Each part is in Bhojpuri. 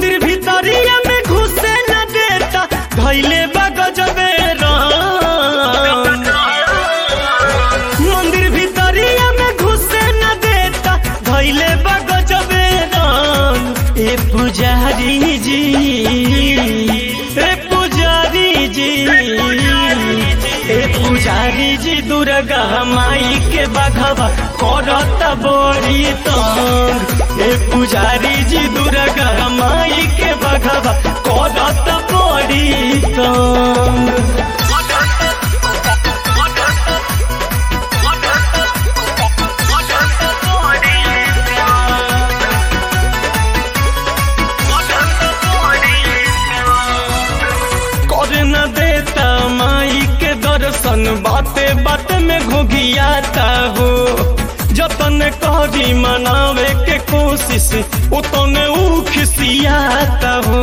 मंदिर भीतरिया में घुसे न देता धैले बा गजबे रंग मंदिर भीतरिया में घुसे न देता धैले बा गजबे रंग ए पुजारी जी ए पुजारी जी ए पुजारी जी दुर्गा माई के बघवा करत बड़ी तंग ए पुजारी जी दुर्गा माई के बघवा करत बड़ी तंग कर न देता माई के दर्शन बाते बाते में घुघियाता हो जतन करी मनावे के कोशिश उतने ऊ खिसियाता हो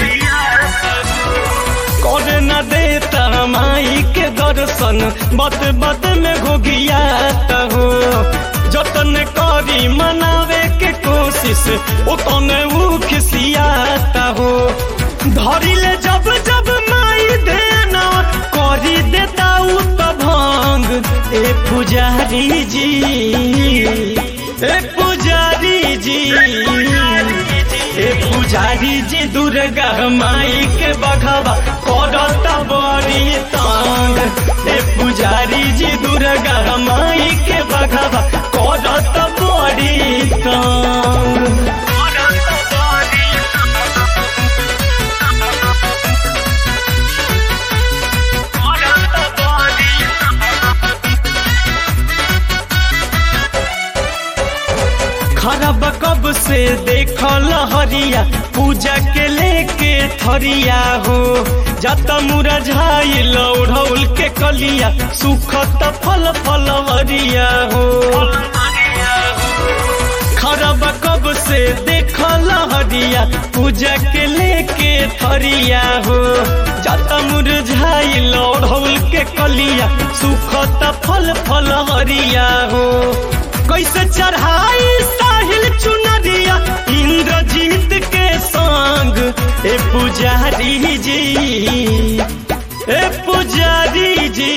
कर न देता माई के दर्शन बात बात में घुघियाता हो जतन करी मनावे के कोशिश उतने ऊ खिसियाता हो धरिले जब जब माई देना करी देता उ त भंग ए पुजारी जी ए पुजारी जी ए पुजारी जी दुर्गा माई के बघवा करत बड़ी तंग ए पुजारी जी दुर्गा माई के बघवा करत बड़ी तंग खराब कब से देखल हरिया पूजा के लेके थरिया हो जत मुरझाइल ओढ़ौल के कलिया सुखत फल फल हरिया हो खराब कब से देखल हरिया पूजा के लेके थरिया हो जत मुरझाइल ओढ़ौल के कलिया सुखत फल फल हरिया हो कैसे चढ़ाई साहिल चुनरिया इंद्रजीत के संग ए पुजारी जी ए पुजारी जी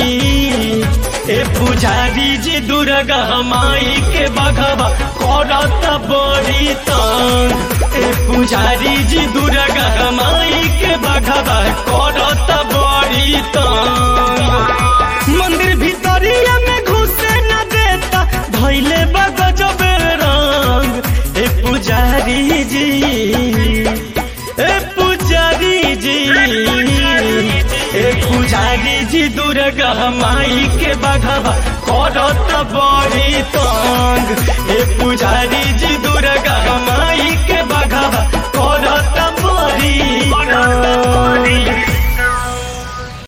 ए पुजारी जी दुर्गा माई के बघवा करत बड़ी तंग ए पुजारी जी दुर्गा माई के बघवा करत बड़ी तंग मंदिर भीतरिया में घुसे न देता धैले बगजबे रंग ए पुजारी जी ए पुजारी जी ए पुजारी जी दुर्गा माई के बघवा करत बड़ी तंग ए पुजारी जी दुर्गा माई के बघवा करत बड़ी तंग